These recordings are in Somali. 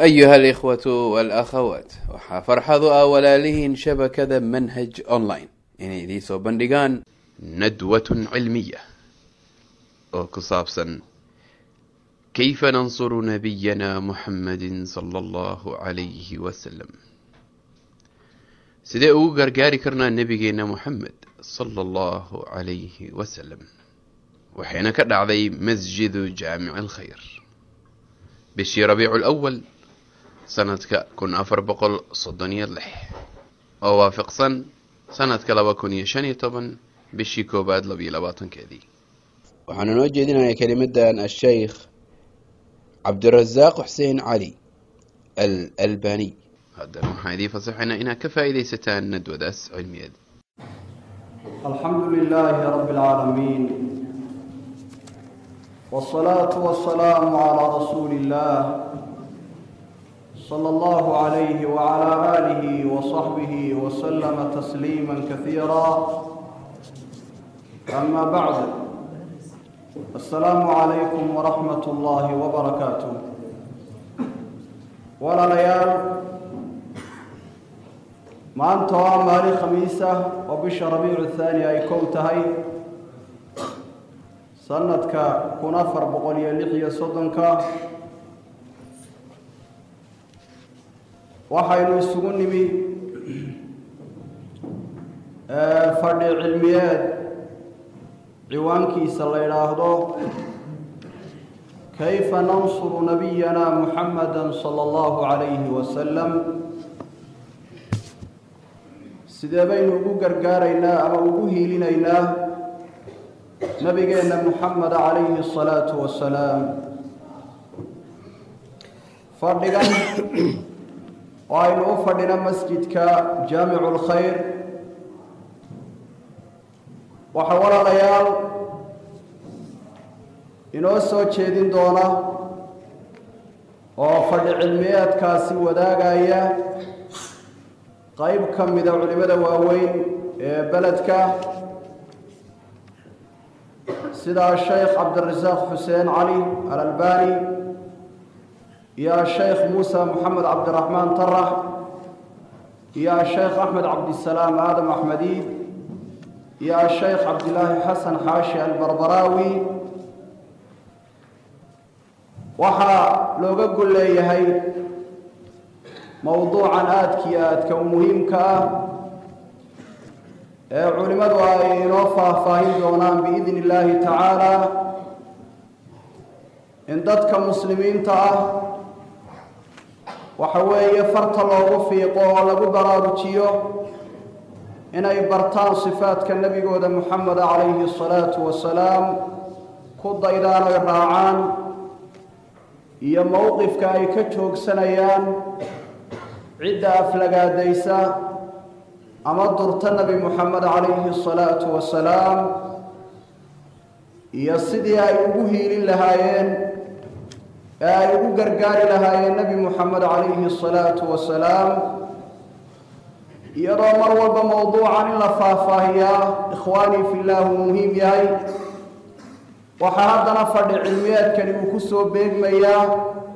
أيها الإخوة والأخوات waxaa farxadu ah walaalihiin shabakada manhaj online inay idiin soo bandhigaan nadwatun cilmiya oo ku saabsan kayfa nansuru nabiyana muxammadin sala allahu calayhi wasalam sidee ugu gargaari karnaa nebigeena muxamed sala allahu calayhi wasalam waxayna ka dhacday masjidu jaamici alkhayr bishii rabiicu lawal sanadka kun afar boqol soddon iyo lix oo waafaqsan sanadka laba kun iyo shan iyo toban bishii koowaad labiyo labaatankeedii waxaanu noo jeedinayaa kelimadan asheykh cabdirasaaq xuseen cali al albaniy haddana waxaan idiin fasaxaynaa inaad ka faa'iidaysataan nadwadaas cilmiyeed الحمد لله رب العالمين والصلاة والسلام على رسول الله صلى الله عليه وعلى آله وصحبه وسلم تسليما كثيرا أما بعد السلام عليكم ورحمة الله وبركاته ولا ليال maanta waa maalin khamiisa oo bisha rabiicu thaani ay kow tahay sanadka kun afar boqol iyo lix iyo soddonka waxaynu isugu nimi fadhi cilmiyeed ciwaankiisa la yidhaahdo kayfa nansuru nabiyana muxamada sala allahu calayhi wasalam sidee baynu ugu gargaaraynaa ama ugu hiilinaynaa nabigeenna muxameda calayhi asalaatu wasalaam fadhigan oo aynu u fadhino masjidka jaamicu lkhayr waxaa walaalayaal inoo soo jeedin doona oo fadhi cilmiyeedkaasi wadaagaya qayb ka mida culimada waaweyn ee beledka sida sheekh cabdirasaaq xuseen cali alalbani iyo asheykh muusa moxamed cabdiraxmaan tarax iyo asheykh axmed cabdisalaam aadam axmediid iyo asheykh cabdilaahi xasan xaashi albarbaraawi waxaa looga gol leeyahay mowduucan aadkii aadka u muhiimka ah ee culimmadu ay inoo faahfaahin doonaan biidni illaahi tacaala in dadka muslimiinta ah waxa weeye farta loogu fiiqo oo lagu baraarujiyo inay bartaan sifaadka nebigooda moxameda calayhi asalaatu wasalaam ku daydaan oy raacaan iyo mowqifka ay ka joogsanayaan cidda aflagaadaysa ama durta nebi moxamed calayhi asalaatu wasalaam iyo sidii ay ugu hiilin lahaayeen ee ay ugu gargaari lahaayeen nebi moxamed calayhi asalaatu wasalaam iyadoo mar walba mowduucan in la faahfaahiyaa ikhwaanii fillaah uu muhiim yahay waxaa haddana fadhi cilmiyeedkani uu ku soo beegmayaa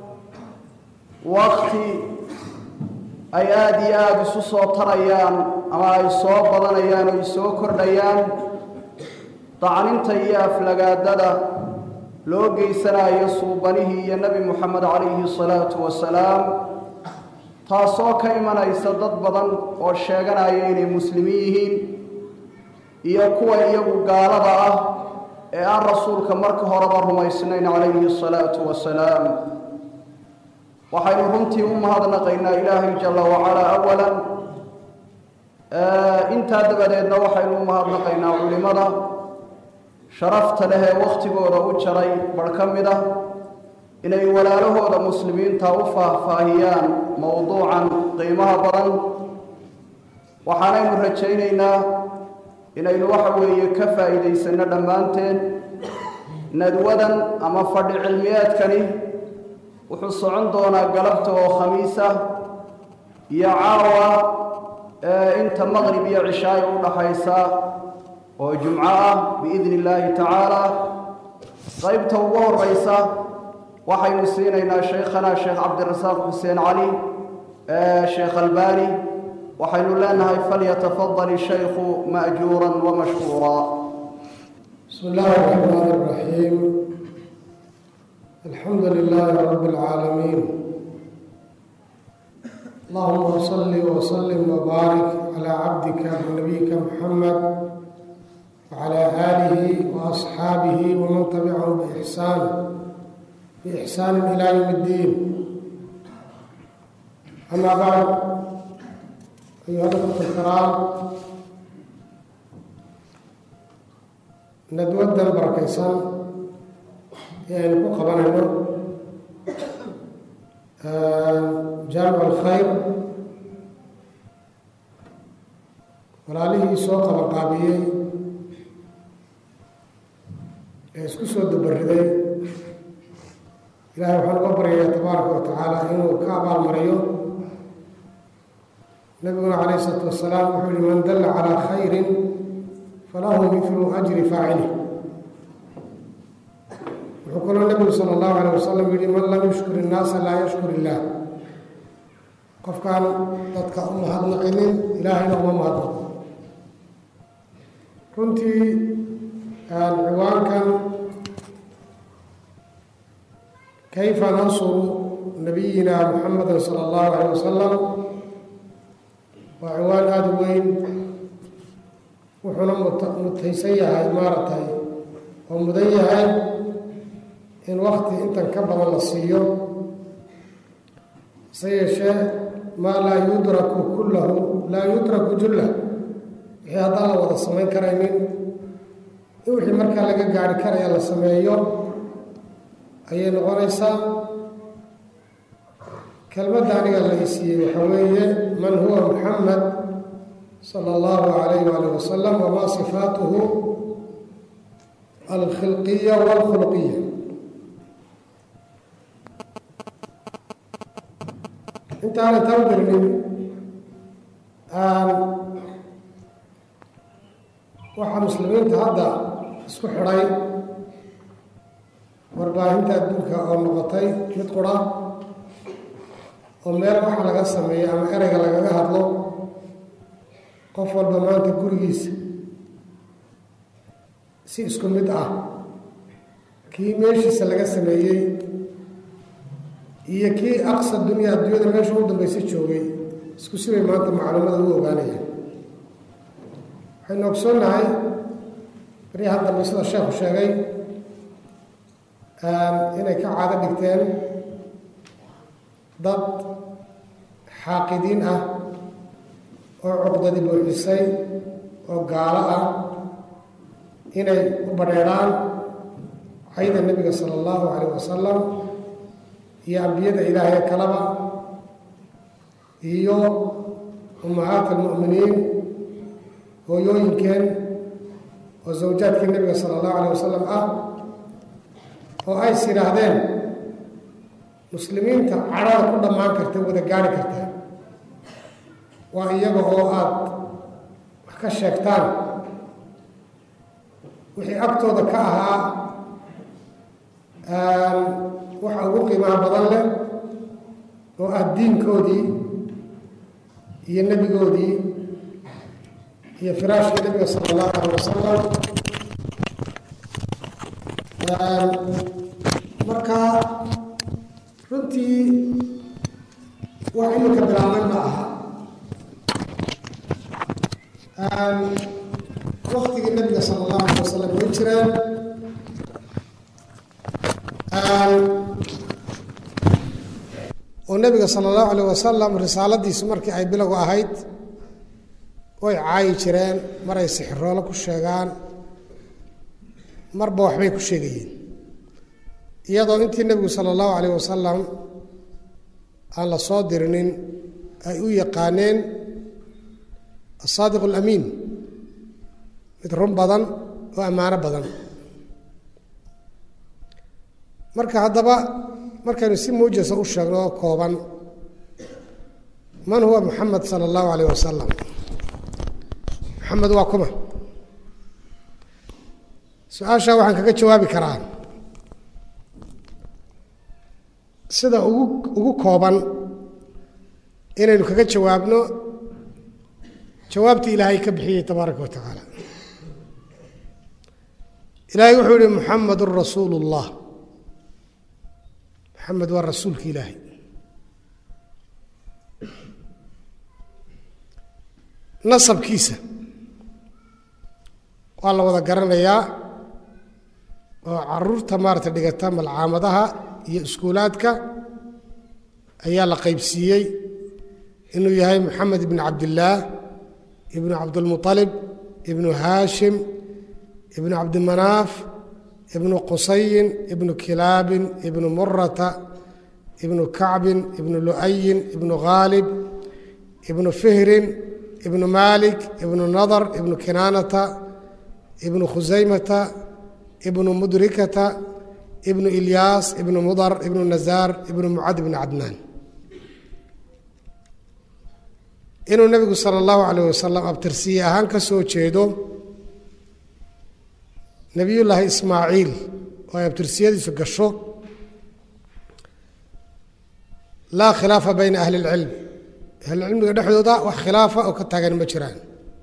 wakti ay aada iyo aada isu soo tarayaan ama ay soo badanayaan oo ay soo kordhayaan dacninta iyo aflagaadada loo geysanayo suubanihii iyo nebi moxamed calayhi asalaatu wasalaam taasoo ka imanaysa dad badan oo sheeganaya inay muslimiin yihiin iyo kuwa iyagu gaalada ah ee aan rasuulka marka horeba rumaysnayn calayhi asalaatu wasalaam waxaynu runtii u mahadnaqaynaa ilaahay jalla wacalaa awalan intaa dabadeedna waxaynu u mahadnaqaynaa culimada sharafta leh ee wakhtigooda u jaray bar ka mid ah inay walaalahooda muslimiinta u faahfaahiyaan mowduucan qiimaha badan waxaanaynu rajaynaynaa inaynu waxa weeye ka faa'iidaysanno dhammaanteen nadwadan ama fadhi cilmiyeedkani wuxuu socon doonaa galabta oo khamiis ah iyo caawa ee inta maqrib iyo cishaaya u dhaxaysa oo jumco ah biidni illaahi tacaala qaybta ugu horeysa waxaynu siinaynaa shaykhana sheekh cabdirasaaq xuseen cali sheekh albani waxaynu leenahay falyatafadal shaykhu ma'juura wamashkuura بسم الله الرحمن الرحيم الحمد لله رب العالمين اللهم صل وسلم وبارك على عبدك ونبيك محمد وعلى آله وأصحابه ومن تبعهم بإحسان بإحسان إلى يوم الدين أما بعد أيها الأخوة الكرام nadwadan barakaysan ee aynu ku qabanayno jaamic alkhayr walaalihii soo qabanqaabiyey ee isku soo dabariday ilahay waxaan uga baryayaa tabaaraka wa tacaala inuu ka abaalmariyo nabiguna calayh isalaatu wasalaam wuxuu yihi man dalla calaa khayrin falahu milu ajri faacilih wuxuu kaloo nebigu sala allahu alayh wasalam yihi man lam yushkur innaasa laa yashkur illaah qofkaan dadka u mahadnaqinin ilaahayna uma mahadnaqo runtii ciwaankan kayfa nansuru nabiyina muxameda sala allahu alayh wasalam waa ciwaan aada u weyn wuxuuna mutaysan yahay maaragtay oo mudan yahay in wakti intan ka badan la siiyo hase yeeshee maa laa yudraku kullahu laa yudraku jullah wixii haddaan la wada samayn karaynin in wixii markaa laga gaari karaya la sameeyo ayay noqonaysaa kelmadda aniga la isiiyey waxaa weeye man huwa muxamed slى اllah عalayh alih wasalam wma sifaatuhu alkhilqiya wاlkhulqiya intaana taa u gelinin waxaa muslimiinta hadda isku xidhay warbaahinta adduunka oo noqotay mid qura oo meel waxa laga sameeyo ama ereyga lagaga hadlo qof walba maanta gurigiisa si isku mid ah kii meeshiisa laga sameeyey iyo kii aqsa dunya adduunyada meesha u dambaysa joogay isku sibay maanta macluumada u ogaanayaan waxaynu ogsoonnahay baryahan dambe sida sheekhu sheegay inay ka caado dhigteen dad xaaqidiin ah oo cuqdadi buuxisay oo gaalo ah inay u badheedhaan cayda nebiga sala allahu calayh wasalam iyo ambiyada ilaahay kalaba iyo ummahaat almu'miniin hooyooyinkeen oo zawjaadkii nebiga sala allahu calayh wasalam ah oo ays yidhaahdeen muslimiinta cadhada ku dhammaan karta wada gaari karta waa iyaga oo aada wax ka sheegtaan wixii agtooda ka ahaa waxa ugu qiimaha badan leh oo ah diinkoodii iyo nebigoodii iyo firaashkii nebiga sala allahu alay wasalam marka runtii wax iminka bilaabmay ma aha waktigii nabiga sala allahu alay wasalam way jireen oo nebiga sala allahu alayh wasalam risaaladiisu markii ay bilowgu ahayd way caayi jireen maray sixiroolo ku sheegaan marba waxbay ku sheegayeen iyadoo intii nebigu sala allahu alayh wasalam aan la soo dirinin ay u yaqaaneen asaadiq alamiin mid run badan oo ammaano badan marka haddaba markaynu si muujasa u sheegno oo kooban man huwa muxamed sala allahu alayh wasalam maxamed waa kuma su-aashaa waxaan kaga jawaabi karaa sida ugu ugu kooban inaynu kaga jawaabno jawaabtii ilaahay ka bixiyey tabaaraka wa tacaala ilaahay wuxuu yihi muxamedun rasuulu اllah maxamed waa rasuulka ilaahay nasabkiisa waa la wada garanayaa oo caruurta maarata dhigata malcaamadaha iyo iskuulaadka ayaa la qaybsiiyey inuu yahay moxamed ibn cabdillaah ibnu cabdilmuطalib ibnu haashim ibnu cabdimanaaf ibnu qusayin ibnu kilaabin ibnu murata ibnu kacbin ibnu lu'ayin ibnu khaalib ibnu fihrin ibnu malik ibnu nadar ibnu kinaanata ibnu khusaymata ibnu mudrikata ibnu ilyaas ibnu mudar ibnu nazaar ibnu mucad ibnu cadnaan inuu nebigu sala allahu calayh wasalam abtirsiye ahaan ka soo jeedo nebiyullaahi ismaaciil oo ay abtirsiyadiisu gasho laa khilaafa bayna ahli اlcilm ahlulcilmiga dhexdooda wax khilaafa oo ka taagan ma jiraan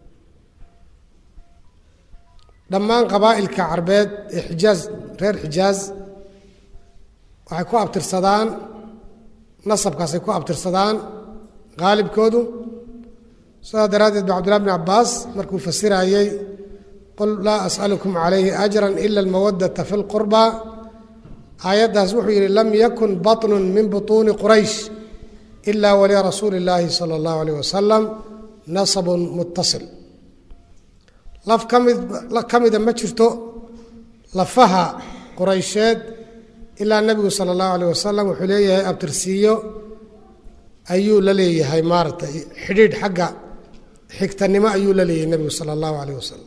dhammaan qabaa'ilka carbeed ee xijaaz reer xijaaz waxay ku abtirsadaan nasabkaasay ku abtirsadaan qaalibkoodu sidaas daraaddeed ba cabdullahi bn cabbaas markuu fasirayey qul laa as'alukum calayhi ajran ila almawadata fi lqurba aayaddaas wuxuu yidhi lam yakun baطnun min buطuuni quraysh ila walirasuuli اllaahi salى اllahu alayh wasalam nasabun muttasil laf ka mid ka mida ma jirto lafaha quraysheed ilaa nebigu sala allahu alayh wasalam wuxuu leeyahay abtirsiiyo ayuu la leeyahay maaratay xidhiidh xagga xigtanimo ayuu la leeyahay nebigu sala allahu alayh wasalam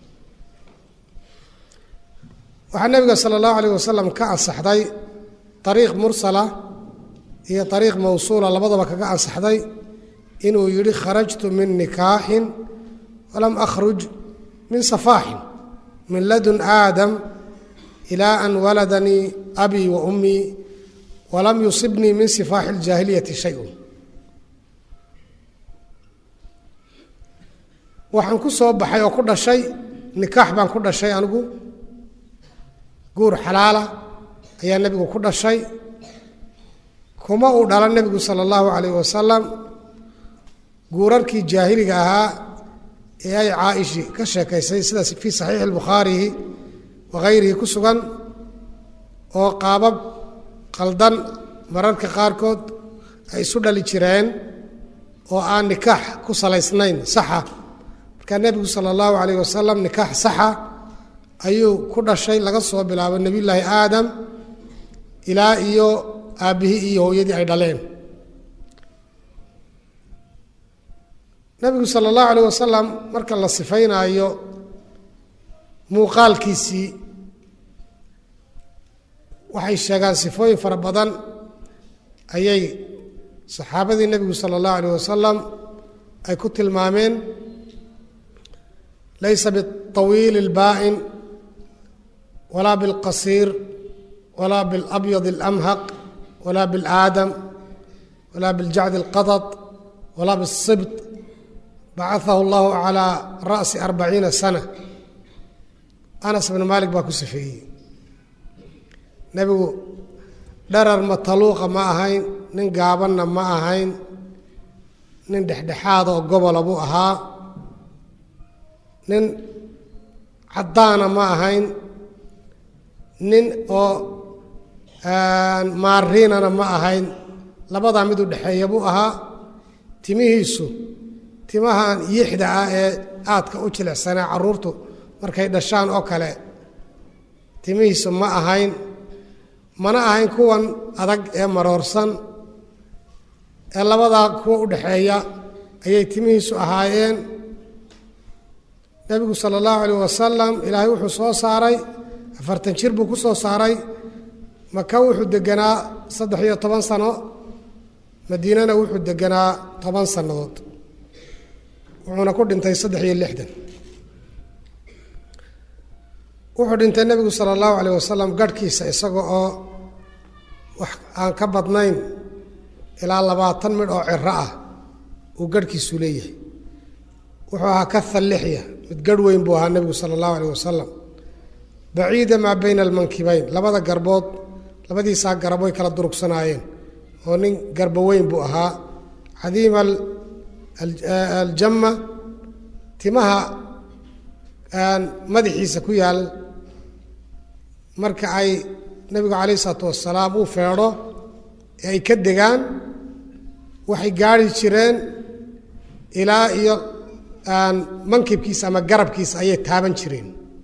waxaa nebiga sala allahu alayh wasalam ka ansaxday ariiq mursala iyo ariiq mawsuula labadaba kaga ansaxday inuu yidhi kharajtu min nikaaxin walam akhruj min safaaxin min ladun aadam ilaa an waladanii abii wa ummii walam yusibnii min sifaaxi اljaahiliyati shay-un waxaan ku soo baxay oo ku dhashay nikaax baan ku dhashay anigu guur xalaala ayaa nebigu ku dhashay kuma uu dhala nebigu sala allahu calayh wasalam guurarkii jaahiliga ahaa ee ay caa'ishi ka sheekaysay sida fii saxiixi albukhaarihi wa hayrihi ku sugan oo qaabab qaldan mararka qaarkood ay isu dhali jireen oo aan nikaax ku salaysnayn saxa markaa nebigu sala allahu calayh wasalam nikaax saxa ayuu ku dhashay laga soo bilaabo nebiyullaahi aadam ilaa iyo aabbihii iyo hooyadii ay dhaleen nebigu sala allahu alayh wasalam marka la sifaynaayo muuqaalkiisii waxay sheegaan sifooyin fara badan ayay saxaabadii nebigu sala allahu alayh wasalam ay ku tilmaameen laysa biاطawiil اlbaa'in walaa biاlqasiir walaa biاlabyad اlamhaq walaa biاlaadam walaa biاljacd اlqadad walaa biالsibt bacaثahu اllahu calىa ra'si arbaciina sana anas bn maalik baa ku sifeeyey nebigu dharar mataluuqa ma ahayn nin gaabanna ma ahayn nin dhexdhexaada oo gobola buu ahaa nin caddaana ma ahayn nin oo maariinana ma ahayn labadaa mid u dhexeeya buu ahaa timihiisu timahan yixda ah ee aadka u jilicsanee carruurtu markay dhashaan oo kale timihiisu ma ahayn mana ahayn kuwan adag ee maroorsan ee labadaa kuwa u dhexeeya ayay timihiisu ahaayeen nebigu sala allahu alayh wasalam ilaahay wuxuu soo saaray afartan jir buu ku soo saaray maka wuxuu deganaa saddex iyo toban sano madiinana wuxuu deganaa toban sannadood wuxuuna ku dhintay saddex iyo lixdan wuxuu dhintay nebigu sala allahu calayh wasalam garhkiisa isaga oo wax aan ka badnayn ilaa labaatan midh oo ciro ah uu garhkiisu leeyahay wuxuu ahaa kaha lixya mid garh weyn buu ahaa nebigu sala allahu alayh wasalam baciida maa bayna almankibayn labada garbood labadiisaa garab way kala durugsanaayeen oo nin garbo weyn buu ahaa cadiima aljamma timaha madaxiisa ku yaal marka ay nebigu calayh isalaatu wasalaam uu feedho ee ay ka degaan waxay gaari jireen ilaa iyo mankibkiisa ama garabkiisa ayay taaban jireen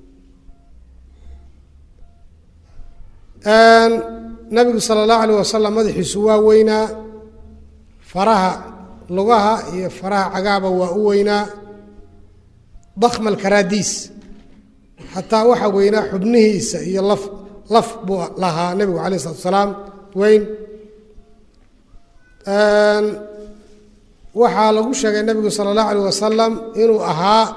nabigu sala allahu alayh wasalam madaxiisu waa weynaa faraha lugaha iyo faraha cagaaba waa u weynaa dakma alkaraadiis xataa waxaa weynaa xubnihiisa iyo laf laf buu lahaa nebigu calayh isalatu asalaam weyn waxaa lagu sheegay nebigu sala allahu alayh wasalam inuu ahaa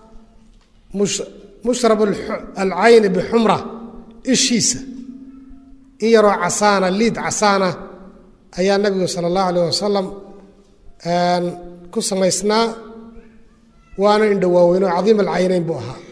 mushrab alcayni bixumra ishiisa in yaroo casaana liid casaana ayaa nebigu sala allahu alayh wasalam ku samaysnaa waana indha waaweyn oo cadiim alcaynayn buu ahaa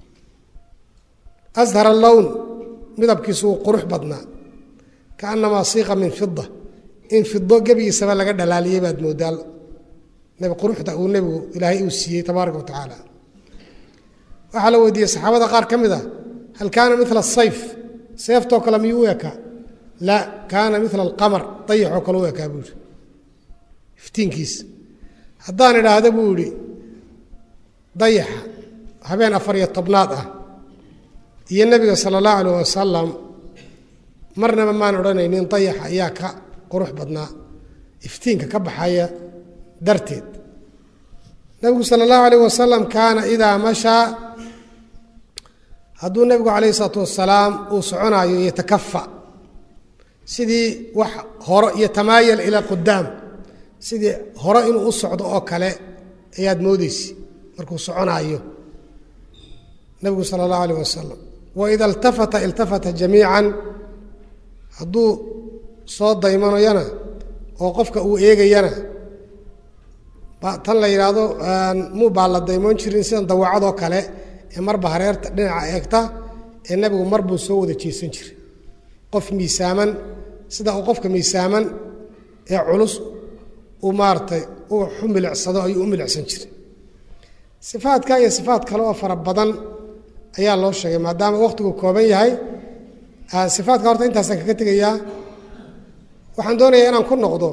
ashar allown midabkiisu wuu qurux badnaa kaannamaa siiqa min fida in fido gebigiisaba laga dhalaaliyey baad moodaa nebi quruxda uu nebigu ilaahay uu siiyey tabaaraka wa tacaala waxaa la weydiiyey saxaabada qaar ka mid a hal kaana mila asayf seeftoo kale miyuu u ekaa la kaana mila alqamar dayaxoo kale u ekaa buu yihi iftiinkiisa haddaan idhaahda buu yidhi dayaxa habeen afar iyo tobnaad ah iyo nebiga sala allahu alayh wasalam marnaba maan odhanaynin dayaxa ayaa ka qurux badnaa iftiinka ka baxaya darteed nebigu sala allahu alayh wasalam kaana idaa mashaa hadduu nebigu calayh isalaatu wasalaam uu soconaayo yatakafa sidii wax horo iyo tamaayal ila qudaam sidii hore inuu u socdo oo kale ayaad moodeysi markuu soconaayo nebigu sala allahu alayh wasalam waida iltafata iltafata jamiican hadduu soo daymanayana oo qofka uu eegayana tan la yidhaahdo muu baa la daymoon jirin sidan dawacadoo kale ee marba hareerta dhinaca eegta ee nebigu mar buu soo wada jeesan jiray qof miisaaman sida uu qofka miisaaman ee culus uu maaratay uu u milicsado ayuu u milicsan jiray sifaadka iyo sifaad kale oo fara badan ayaa loo sheegay maadaama wakhtigu kooban yahay sifaadka horta intaasaan kaga tegayaa waxaan doonayaa inaan ku noqdo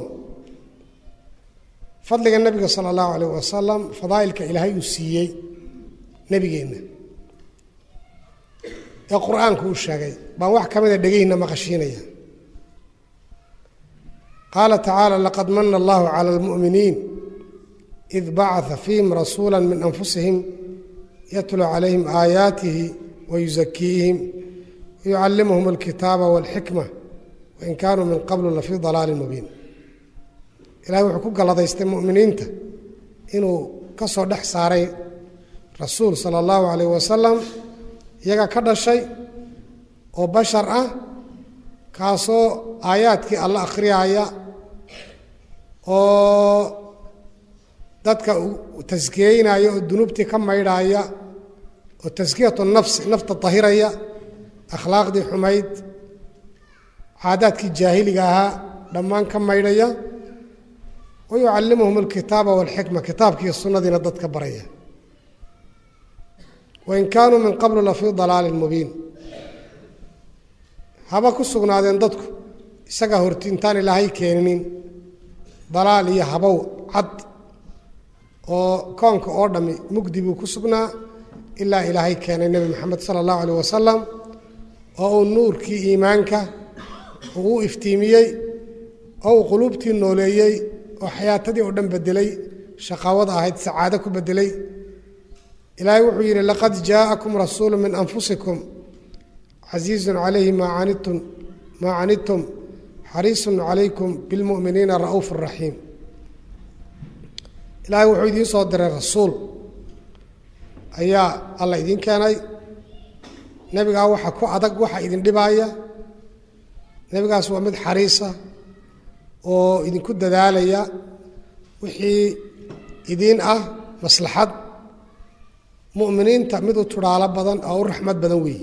fadliga nebiga sala allahu alayh wasalam fadaa'ilka ilaahay uu siiyey nebigeenna ee qur-aanku uu sheegay baan wax ka mida dhegeyna maqashiinaya qaala tacaala laqad mana allahu cala almu'miniin id bacaa fiihim rasuula min anfusihim yatluu calayhim aayaatihi wayusakiihim wayucallimuhum alkitaaba walxikma wain kaanuu min qablu lafii dalaalin mubiin ilahay wuxuu ku galladaystay mu'miniinta inuu ka soo dhex saaray rasuul sala allahu calayh wasalam iyaga ka dhashay oo bashar ah kaasoo aayaadkii alla akhriyaaya oo dadka taskiyeynaya oo dunuubtii ka maydhaaya oo taskiyatu nafsi nafta dahiraya akhlaaqdii xumayd caadaadkii jaahiliga ahaa dhammaan ka maydhaya wa yucallimuhum alkitaaba walxikma kitaabkiiyo sunnadiina dadka baraya wain kaanuu min qablu lafii dalaalin mubiin haba ku sugnaadeen dadku isagaa horti intaan ilaahay keeninin dalaal iyo habow cad oo koonka oo dhammi mugdi buu ku sugnaa ilaa ilaahay keenay nebi moxamed sala allahu alayh wasalam oo uu nuurkii iimaanka uu u iftiimiyey oo uu quluubtii nooleeyey oo xayaatadii oo dhan bedelay shaqaawada ahayd sacaado ku bedelay ilaahay wuxuu yidhi laqad jaa'akum rasuulu min anfusikum casiizun calayhi maa canidtum maa canidtum xariisun calaykum bilmu'miniina ra'uuf raxiim ilaahay wuxuu idiin soo diray rasuul ayaa alla idiin keenay nebigaa waxa ku adag waxa idin dhibaaya nebigaas waa mid xariisa oo idinku dadaalaya wixii idiin ah maslaxad mu'miniinta mid u tudhaalo badan oo u raxmad badan weeye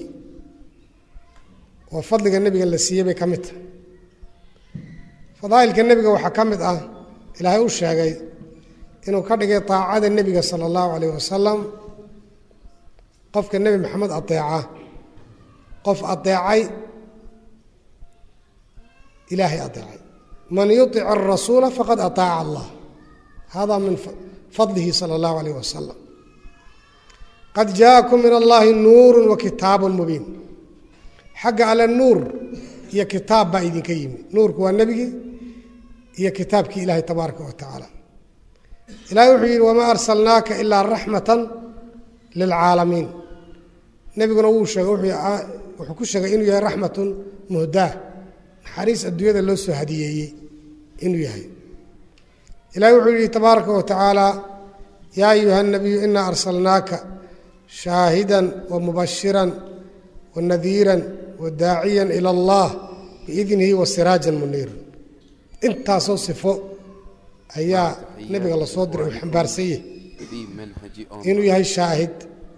oo fadliga nebiga la siiyey bay ka mid tahay fadaa'ilka nebiga waxaa ka mid ah ilaahay u sheegay inuu ka dhigay daacada nebiga sala allahu calayh wasalam qofka nebi maxamed adeeca qof adeecay ilaahay adeecay man yutic arasuula faqad ataaca allah hada min fadlihi sala allahu calayh wasalam qad jaakum min allahi nuuru wa kitaabun mubiin xagga alle nuur iyo kitaab baa idinka yimi nuurku waa nebigii iyo kitaabkii ilaahay tabaaraka wa tacaala ilahay wuxuu yidhi wamaa arsalnaaka ilaa raxmatan lilcaalamiin nebiguna wuu sheegay wuxuu ku sheegay inuu yahay raxmatun muhdaa naxariis adduunyada loo soo hadiyeeyey inuu yahay ilahay wuxuu yihi tabaaraka wa tacaala yaa ayuha nabiyu inaa arsalnaaka shaahidan wa mubashiran wa nadiiran wa daaciyan ila allah biidnihi wa siraajan muniiran intaasoo sifo ayaa nebiga lasoo diray uu xambaarsanyah inuu yahay shaahid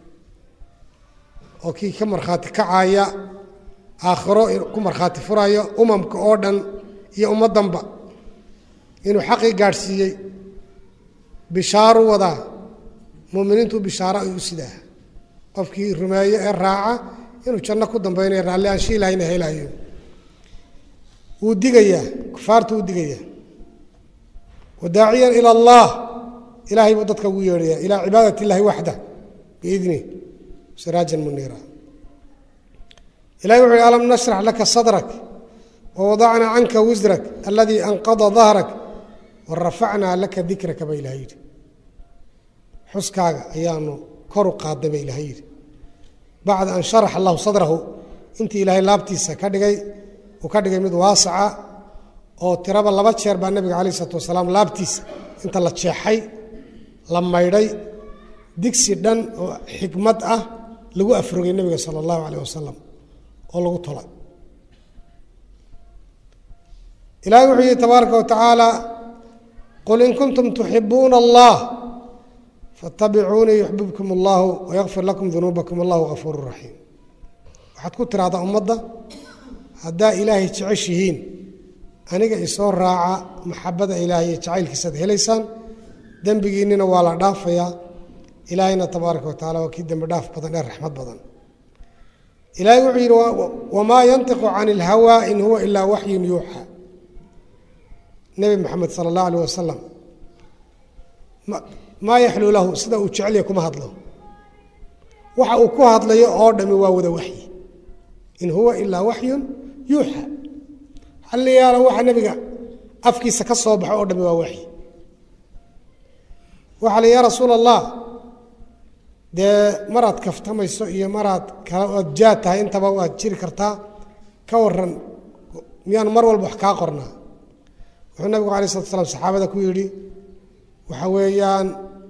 oo kii ka markhaati kacaya aakhiro ku markhaati furaya umamka oo dhan iyo ummaddanba inuu xaqii gaadhsiiyey bishaaru wadaa mu'miniintu bishaaro ay u sidaa qofkii rumeeye ee raaca inuu janno ku dambaynayo raalli aanshi ilahayna helayo wuu digayaa kufaartu wuu digayaa wadaaciyan ila allah ilaahay buu dadka ugu yeedhayaa ilaa cibaadat illahi waxda biidni siraajan muniira ilahay wuxu uhi alam nashrax laka sadrak wawadacnaa canka wisrak aladii anqada dahrak warafacnaa laka dikraka ba ilahay yidhi xuskaaga ayaanu koru qaadday ba ilahay yidhi bacda an sharax allahu sadrahu intii ilaahay laabtiisa ka dhigay uu ka dhigay mid waasaca oo tiraba laba jeer baa nebiga calayh isalaatu wasalaam laabtiisa inta la jeexay la maydhay digsi dhan oo xikmad ah lagu afrogay nebiga sala allahu calayh wasalam oo lagu tolay ilahay wuxuu yihi tabaaraka wa tacaala qul in kuntum tuxibuuna allah faatabicuunii yuxbibkum allahu wayakfir lakum dunuubakum allahu gafuuru raxiim waxaad ku tiraahdaa ummadda haddaa ilaahay jeceshihiin aniga isoo raaca maxabada ilaahay iyo jacaylkiisaad helaysaan dembigiinnina waa la dhaafayaa ilaahayna tabaaraka wa tacala waa kii dembi dhaaf badan ee raxmad badan ilaahay wuxuu yidhi wamaa yantiqu can ilhawaa in huwa ilaa waxyun yuuxa nebi maxamed sala allahu alayh wasalam maa yaxluu lahu sida uu jecelya kuma hadlo waxa uu ku hadlayo oo dhami waa wada waxyi in huwa ilaa waxyun yuuxa halliyaala waxa nebiga afkiisa ka soo baxo oo dhami waa waxyi waxaa la ya rasuula allah dee maraad kaftamayso iyo maraad kala oad jaad tahay intaba waad jiri kartaa ka waran miyaan mar walba wax kaa qornaa wuxuu nabigu alay slatu slam saxaabada ku yidhi waxa weeyaan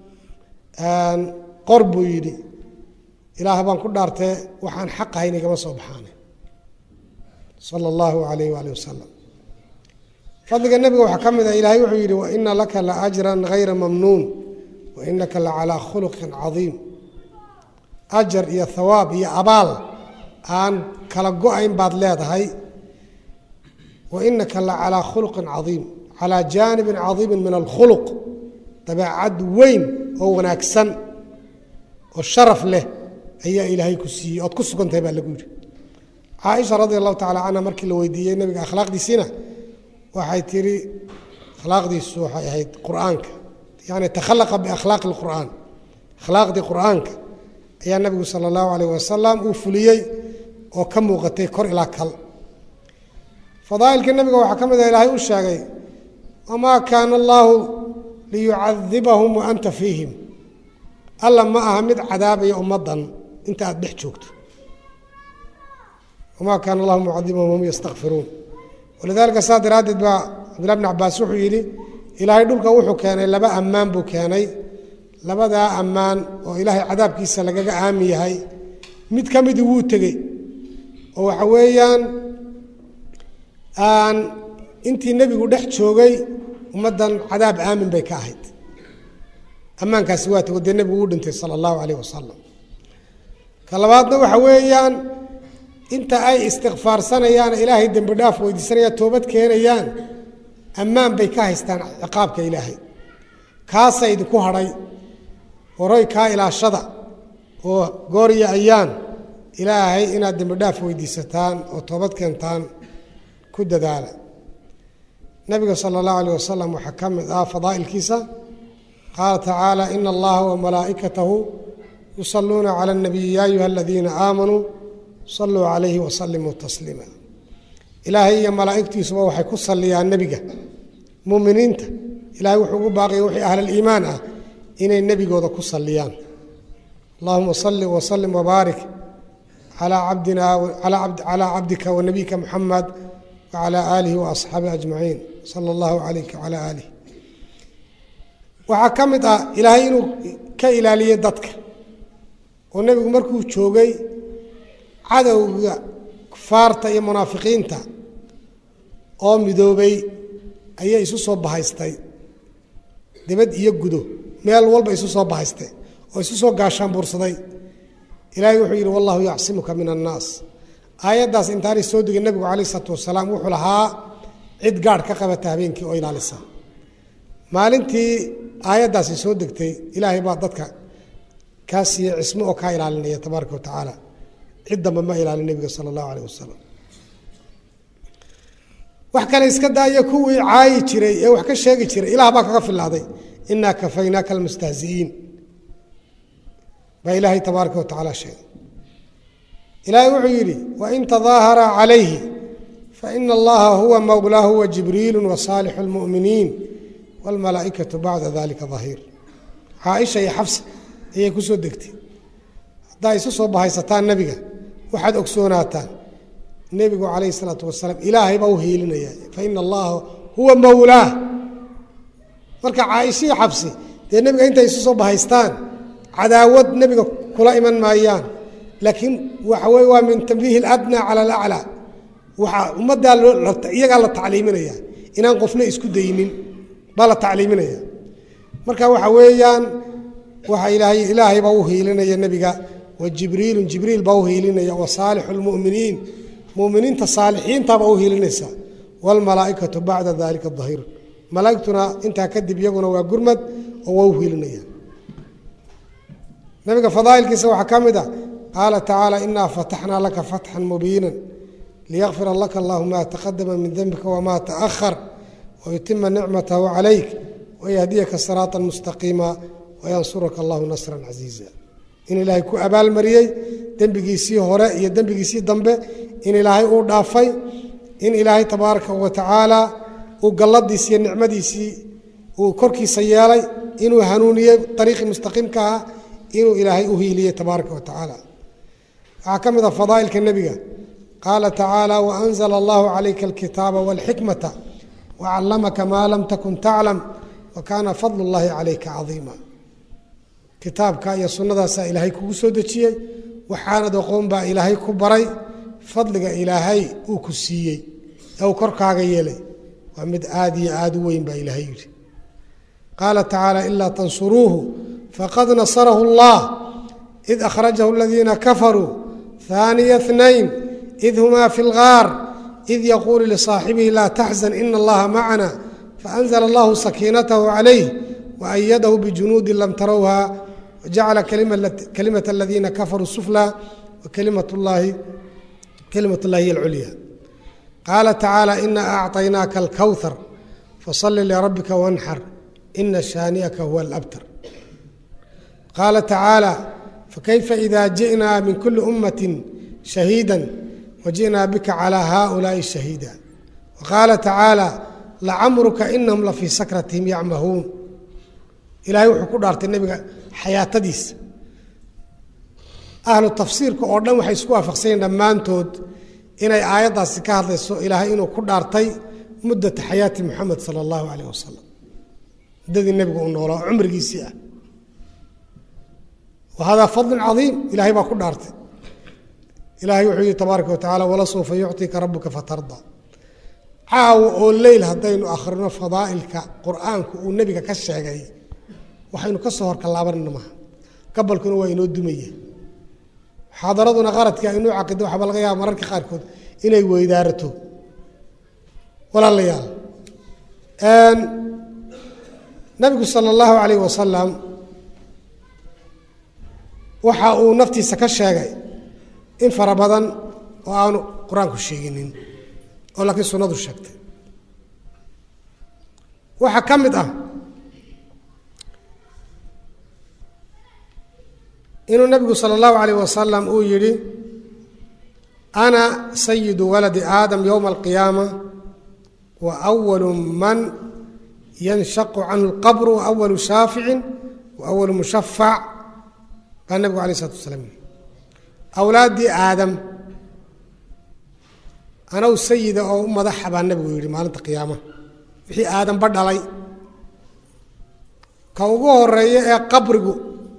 qor buu yidhi ilaah baan ku dhaartee waxaan xaq ahayn igama soo baxaane sala allahu alayh waali wasalam fadliga nebiga waxaa ka mid ah ilaahay wuxuu yidhi waina laka la ajran hayra mamnuun wa inaka la calaa khuluqin cadiim ajar iyo hawaab iyo abaal aan kala go-ayn baad leedahay wa inaka la calaa khuluqin cadiim calaa jaanibin cadiimin min alkhuluq dabeecad weyn oo wanaagsan oo sharaf leh ayaa ilaahay ku siiyey ood ku sugantahay baa lagu yidhi caaisha radi allahu tacala canha markii la weydiiyey nebiga akhlaaqdiisiina waxay tihi akhlaaqdiisu waxay ahayd qur'aanka yani takhalaqa biakhlaaqi lqur'aan akhlaaqdii qur'aanka ayaa nebigu sala allahu alayh wasalam uu fuliyey oo ka muuqatay kor ilaa kal fadaa'ilka nebiga waxaa ka mid ah ilaahay u sheegay wamaa kaana allaahu liyucadibahum wa anta fiihim alla ma aha mid cadaabaya ummaddan inta aad dhex joogto wamaa kaana allahu mucadibahum hum yastakfiruun walidaalika saa daraaddeed baa cabdillahi bn cabaas wuxuu yidhi ilaahay dhulka wuxuu keenay laba ammaan buu keenay labadaa ammaan oo ilaahay cadaabkiisa lagaga aami yahay mid ka midii wuu tegey oo waxa weeyaan aan intii nebigu dhex joogay ummaddan cadaab aamin bay ka ahayd ammaankaasi waa tago dee nebigu uu dhintay sala allahu calayh wasalam ka labaadna waxa weeyaan inta ay istikfaarsanayaan ilaahay dembi dhaaf weydiisanayaan toobad keenayaan ammaan bay ka haystaan ciqaabka ilaahay kaasa idinku hadhay waroy kaa ilaashada oo goor iyo ayaan ilaahay inaad dembi dhaaf weydiisataan oo toobad keentaan ku dadaala nabiga sala allahu alayh wasalam waxaa ka mid ah fadaa'ilkiisa qaala tacaala ina allaha wamalaa'ikatahu yusaluuna cala اnabiyi ya ayuha aladiina aamanuu saluu calayhi wasalimuu tasliima ilaahay iyo malaa'igtiisuba waxay ku saliyaan nebiga muminiinta ilahay wuxuu ugu baaqaya wixii ahlaliimaan ah inay nebigooda ku saliyaan allahuma salli wasalim wabaarik calaa cabdina calaa cabdika wa nabiyika muxamed wacalaa aalihi waasxaabihi ajmaciin sala allahu calayka wacalaa aalih waxaa ka mid ah ilaahay inuu ka ilaaliyey dadka oo nebigu markuu joogay cadowga kufaarta iyo munaafiqiinta oo midoobay ayay isu soo bahaystay dibad iyo gudo meel walba isu soo bahaystay oo isu soo gaashaan buursaday ilaahay wuxuu yidhi wallahu yacsimuka min annaas aayaddaas intaanay soo degin nebigu calayh isalaatu wasalaam wuxuu lahaa cid gaadh ka qabata habeenkii oo ilaalisa maalintii aayaddaasi soo degtay ilaahay baa dadka kaa siiyey cismo oo kaa ilaalinaya tabaaraka wa tacaala cid damba ma ilaalin nebiga sala allahu alayh wasalam wax kale iska daaya kuwii caayi jiray ee wax ka sheegi jiray ilaah baa kaga filaaday inaa kafaynaaka almustahzi'iin baa ilaahay tabaaraka wa tacaala sheegay ilaahay wuxuu yidhi wain tadaahara calayhi faina allaha huwa mowlaahu wajibriilu wasaalixu lmu'miniin wاlmalaa'ikatu bacda dalika dahiir caaisha iyo xabsa ayay ku soo degtay haddaa isu soo bahaysataan nebiga waxaad ogsoonaataan nebigu calayhi isalaatu wasalaam ilaahay baa u hiilinaya faina allaha huwa mowlaah marka caaishihii xabsi dee nebiga intay isu soo bahaystaan cadaawad nebiga kula iman maayaan laakiin waxa weye waa min tambiihi aladnaa cala alaclaa waxaa ummaddaa iyagaa la tacliiminaya inaan qofna isku daynin baa la tacliiminaya marka waxa weeyaan waxa ilaahay ilaahay baa u hiilinaya nebiga wa jibriilun jibriil baa u hiilinaya wa saalixu lmu'miniin muminiinta saalixiintaabaa u hiilinaysa waalmalaa'ikatu bacda dalika dahiir malaa'igtuna intaa kadib iyaguna waa gurmad oo waa u hiilinaya nabiga fadaa'ilkiisa waxaa ka mid a qaala tacaala inaa fataxnaa laka fatxan mubiinan liyakfira laka allahu ma taqadama min dembika wama taأhar wyutima nicmatahu calayk wayahdiyaka siraata mustaqiima wayansuraka allahu nasran casiiza in ilaahay ku abaalmariyey dembigiisii hore iyo dembigiisii dambe in ilaahay uu dhaafay in ilaahay tabaaraka wa tacaala uu galladiisi iyo nicmadiisii uu korkiisa yeelay inuu hanuuniyey ariiqii mustaqiimka ah inuu ilaahay u hiiliyey tabaaraka wa tacaala waxaa ka mid a fadaa'ilka nebiga qaala tacaala waanzla allahu calayka alkitaaba walxikmata wacallamaka maa lam takun taclam wa kaana fadlu llaahi calayka cadiima kitaabka iyo sunnadaasaa ilaahay kugu soo dejiyey waxaanad aqoon baa ilaahay ku baray fadliga ilaahay uu ku siiyey ee uu korkaaga yeelay waa mid aad iyo aad u weyn baa ilaahay yidhi qaala tacaala ilaa tansuruuhu faqad nasarahu allah id akhrajahu aladiina kafaruu haaniya اثnayn id humaa fi اlgaar id yaquulu lisaaxibihi laa taxzan ina allaha macana faanzla allahu sakiinatahu calayh waayadahu bijunuudi lam tarowha wajacala kalimat aladiina kafaruu sufla wakalimat llahi kalimat llahi hiy alculya qaala tacaala ina acطaynaaka alkowthar fasali lirabbika wanxar ina shaani'aka huwa alabtar qaala tacaala fakayfa ida ji'naa min kuli ummati shahiida waji'naa bika calى haؤulaaءi shahiida waqaala tacaala lacamruka inahum lafii sakratihim yacmahuun ilaahay wuxuu ku dhaartay nebiga xayaatadiisa ahlu tafsiirka oo dhan waxay isku waafaqsanyaen dhammaantood inay aayaddaasi ka hadlayso ilaahay inuu ku dhaartay muddata xayaati muxamed sala allahu calayh wasalam muddadii nebigu uu noolaa oo cumrigiisii ah wa haadaa fadlun cadiim ilaahay baa ku dhaartay ilaahay wuxuu yihi tabaaraka wa tacala walasawfa yucطika rabuka fatarda caawa oo leyl haddaynu akhrino fadaa'ilka qur'aanku uu nebiga ka sheegay waxaynu ka soo horkalaabanayna maaha gabalkuna waa inoo dumaya muxaadaraduna qaradkii aynuu caqido waxaaba laga yaaba mararka qaarkood inay weydaarato walaalayaal nabigu sala allahu calayh wasalam waxa uu naftiisa ka sheegay in fara badan oo aanu qur-aanku sheeginin oo laakiin sunnadu sheegtay waxaa ka mid ah inuu nabigu sala allahu calayh wasalam uu yidhi ana sayidu waladi aadam yowma alqiyaama wa awalu man yanshaqu canhu lqabru wa awalu shaaficin wa awalu mushafac baa nabigu alayh isalatu wasalaam yidhi awlaaddii aadam anaw sayida oo u madaxa baa nabigu yidhi maalinta qiyaamaha wixii aadamba dhalay ka ugu horeeya ee qabrigu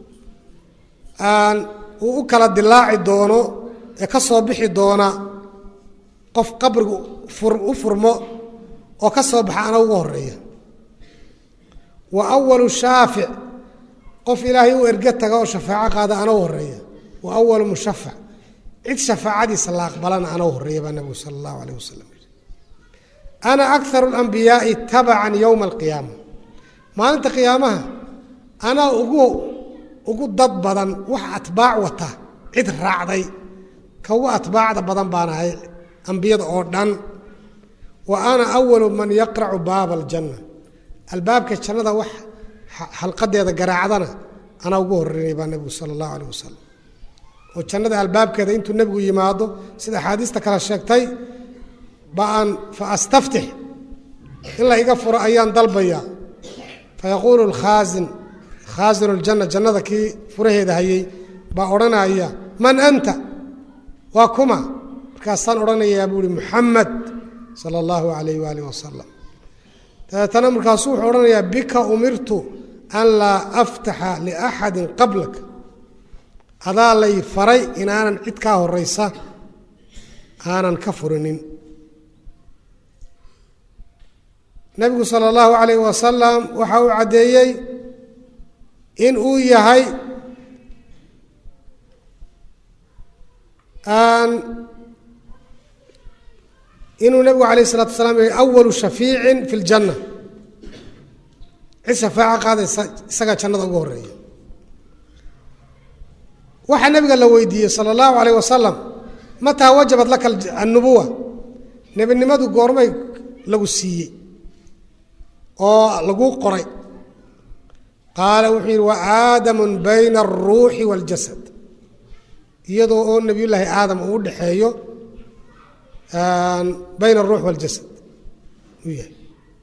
uu u kala dilaaci doono ee ka soo bixi doona qof qabrigu u furmo oo ka soo baxa ana ugu horeeya wa awalu shaafic qof ilaahay u erge taga oo shafaaco qaada ana u horeeya wa awalu mushafac cid shafaacadiisa la aqbalana ana u horeeya baa nabigu sala allahu alayh wasalam yidhi ana akaru alambiyaai tabacan yowma alqiyaama maalinta qiyaamaha anaa ugu ugu dad badan wax atbaac wata cid raacday ka ugu atbaacda badan baan ahay ambiyada oo dhan wa ana awalu man yaqracu baaba aljanna albaabka jannada wax xalqadeeda garaacdana anaa ugu horeynay baa nebigu sala allahu alayh wasalam oo jannada albaabkeeda intuu nebigu yimaado sida axaadiista kale sheegtay baan fa astaftix in la iga furo ayaan dalbayaa fa yaquulu lkhaasin khaasinu ljanna jannada kii furaheeda hayey baa odhanaya man anta waa kuma markaasaan odhanayaa buu ihi muxamed sala allahu alayh waalih wasalam dabeetana markaasuu wuxuu odhanayaa bika umirtu an laa aftaxa liaxadin qablak adaa lay faray inaanan cid kaa horaysa aanan ka furinin nebigu sala allahu calayh wasalam waxa uu caddeeyey in uu yahay inuu nebigu alayh isalatu wasalaam yahay awalu shafiicin fi ljanna cid shafaaco qaadaysa isagaa jannada ugu horeeya waxaa nabiga la weydiiyey sala allahu alayh wasalam mataa wajabat laka annubuwa nebinimadu goormay lagu siiyey oo laguu qoray qaala wuxuu yidhi wa aadamun bayna alruuxi waaljasad iyadoo oo nebiyullaahi aadam uu u dhexeeyo bayna alruux waaljasad uu yahay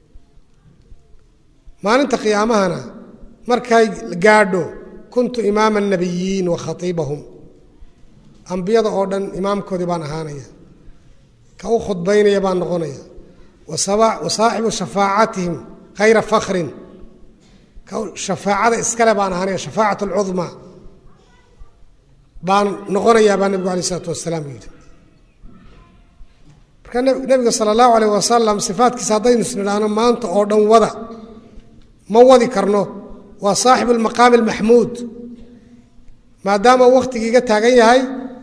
maalinta qiyaamahana markay gaadho kuntu imaama anabiyiin wa khatiibahum ambiyada oo dhan imaamkoodii baan ahaanaya ka u khudbaynaya baan noqonaya wa saaxibu shafaacatihim khayra fakrin ka shafaacada iskale baan ahaanaya shafaacat alcudmaa baan noqonayaa baa nebigu alay isalaatu wasalaam yidhi marka nebiga sala allahu alayh wasalam sifaatkiisa haddaynu isnidhaahno maanta oo dhan wada ma wadi karno waa saaxibu lmaqaami almaxmuud maadaama wakhtigii iga taagan yahay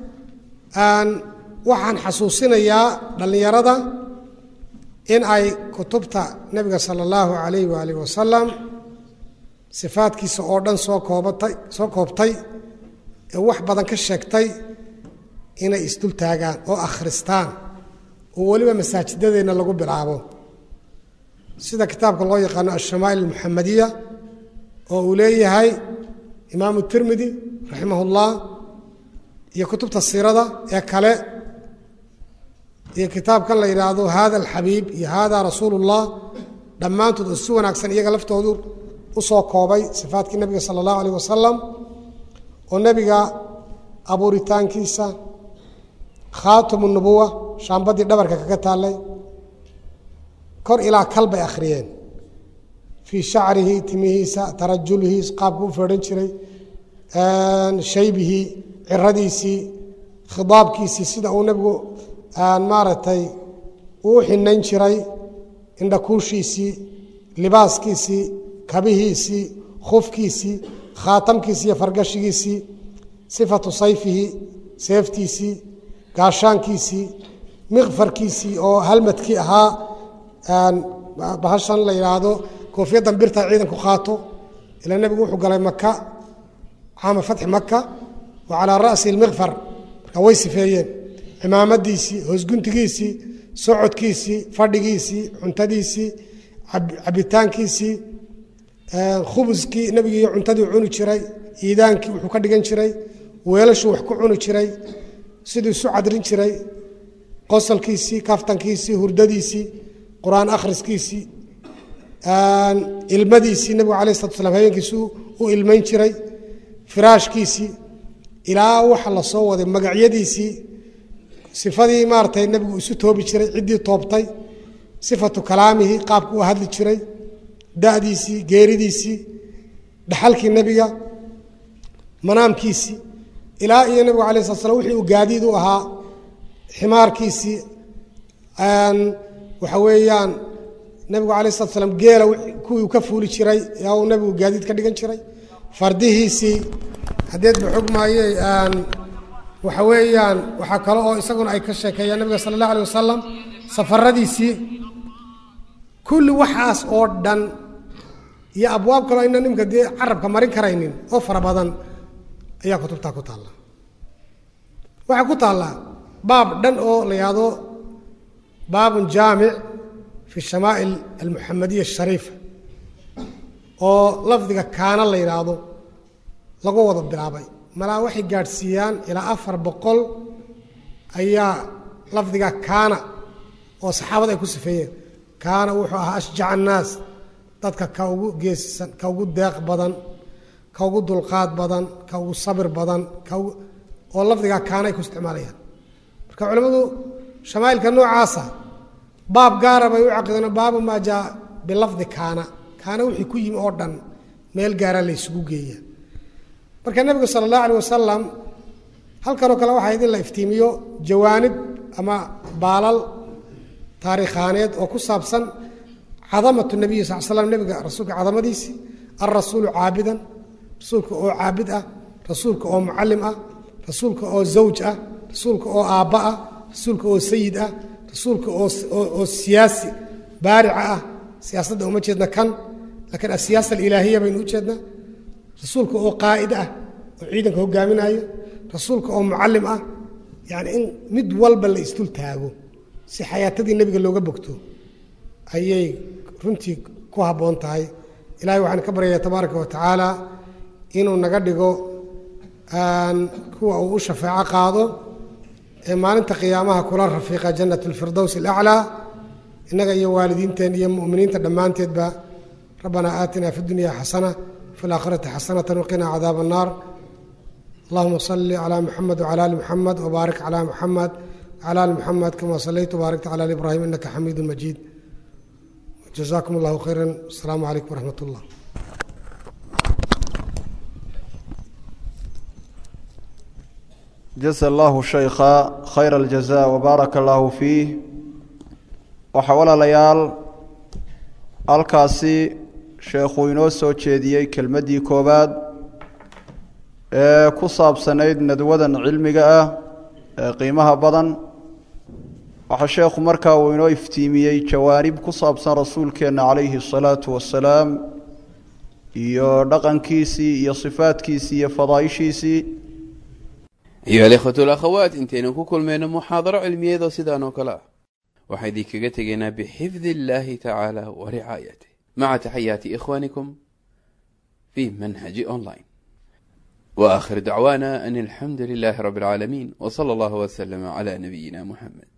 waxaan xasuusinayaa dhallinyarada in ay kutubta nebiga sala allahu calayh waalih wasalam sifaadkiisa oo dhan soo koobatay soo koobtay ee wax badan ka sheegtay inay isdul taagaan oo akhristaan oo weliba masaajidadeenna lagu bilaabo sida kitaabka loo yaqaano alshamaa'il almuxamadiya oo uu leeyahay imaamu tirmidi raximah ullah iyo kutubta siirada ee kale iyo kitaabkan la yidhaahdo hada alxabiib iyo hada rasuulu ullah dhammaantood oo si wanaagsan iyaga laftoodu u soo koobay sifaatkii nebiga sala allahu alayh wasalam oo nebiga abuuritaankiisa khaatimu nubuwa shaambadii dhabarka kaga taallay kor ilaa kal bay akhriyeen fii shacrihi timihiisa tarajulihi qaabku u feedhan jiray shaybihi ciradiisii khidaabkiisii sida uu nebigu maaragtay uu u xinayn jiray indhakuushiisii libaaskiisii kabihiisii khufkiisii khaatamkiisii iyo fargashigiisii sifatu sayfihi seeftiisii gaashaankiisii miqfarkiisii oo halmadkii ahaa bahashan la yidhaahdo koofiyaddan birta ciidanku qaato ilaa nebigu wuxuu galay maka caama fatxi maka wa calaa ra'si lmiqfar marka way sifeeyeen cimaamadiisii hoosguntigiisii socodkiisii fadhigiisii cuntadiisii cabitaankiisii khubuskii nebigi iyo cuntadii cuni jiray iidaankii wuxuu ka dhigan jiray weelashuu wax ku cuni jiray siduu isu cadrin jiray qosolkiisii kaftankiisii hurdadiisii qur-aan akhriskiisii ilmadiisii nebigu alayh salatu slam habeenkiisii u ilmayn jiray firaashkiisii ilaa waxa la soo waday magacyadiisii sifadii maaratay nebigu isu toobi jiray ciddii toobtay sifatu kalaamihi qaabku u hadli jiray da'diisii geeridiisii dhaxalkii nebiga manaamkiisii ilaa iyo nebigu alay slat slam wixii uu gaadiid u ahaa ximaarkiisii waxa weeyaan nebigu alay slat slam geela kuwii uu ka fuuli jiray yaa uu nebigu gaadiid ka dhigan jiray fardihiisii haddeed ba xog maaye waxa weeyaan waxaa kale oo isaguna ay ka sheekeeyaan nabiga sala allah alay wasalam safaradiisii kulli waxaas oo dhan iyo abwaab kaloo ayna nimka dee carabka marin karaynin oo fara badan ayaa kutubtaa ku taalla waxaa ku taallaa baab dhan oo la yahdo baabun jaamic fi shamaa'il almuxamadiya ashariifa oo lafdiga kaana la yidhaahdo lagu wada bilaabay malaa waxay gaadhsiiyaan ilaa afar boqol ayaa lafdiga kaana oo saxaabada ay ku sifeeyeen kaana wuxuu ahaa ashjac annaas dadka ka ugu geesisan ka ugu deeq badan ka ugu dulqaad badan ka ugu sabir badan ka ugu oo lafdigaa kaana ay ku isticmaalayaan marka culimmadu shamaa'ilka noocaasa baab gaara bay u caqideen baabu maa jaa bilafdi kaana kaana wixii ku yimi oo dhan meel gaara la ysugu geeya marka nebigu sala allahu alay wasalam halkanoo kale waxaa idin la iftiimiyo jawaanib ama baalal taariikhaaneed oo ku saabsan cadamatu nebiyi sal slam nebiga rasuulka cadamadiisii alrasuulu caabidan rasuulka oo caabid ah rasuulka oo mucallim ah rasuulka oo zawj ah rasuulka oo aabba ah rasuulka oo sayid ah rasuulka oo siyaasi baarica ah siyaasadda uma jeedna kan laakiin asiyaasa alilaahiya baynu u jeednaa rasuulka oo qaa'id ah oo ciidanka hogaaminayo rasuulka oo mucallim ah yacni in mid walba la isdul taago si xayaatadii nebiga looga bogto ayay runtii ku habboon tahay ilahay waxaan ka baryayaa tabaaraka wa tacaala inuu naga dhigo kuwa uu u shafeeco qaado ee maalinta qiyaamaha kula rafiiqa jannat alfirdows alaclaa innaga iyo waalidiinteen iyo mu'miniinta dhammaanteedba rabbanaa aatina fi dunya xasana fi alaakhirati xasanata waqina cadaaba annaar allahuma salli calaa muxamed wcala ali muxamed wbaarik calaa muxamed wcala ali muxamed kama sallayta wbaarikta cala ali ibraahim innaka xamiidu majiid jazakum allahu khayra asalaamu calaykum waraxmat ullah jasa allahu shaykha khayra aljaza wabaaraka allahu fiih waxaa walaalayaal halkaasi sheekhuu inoo soo jeediyey kelmaddii koowaad ee ku saabsanayd nadwadan cilmiga ah ee qiimaha badan waxaa sheekhu markaa uu inoo iftiimiyey jawaanib ku saabsan rasuulkeenna calayhi asalaatu wassalaam iyo dhaqankiisii iyo sifaadkiisii iyo fadaaishiisii ayuha alikhwatu alakhawaat intaynu ku kulmayno muxaadaro cilmiyeedoo sidaan oo kale ah waxaan idinkaga tegaynaa bixifdi illaahi tacaala wa ricaayatih maca taxayaati ikhwaanikum fi manhaji online wa aakhir dacwaana an alxamdu lilaahi rabbi alcaalamiin w sala allahu waslama cala nabiyina muxamed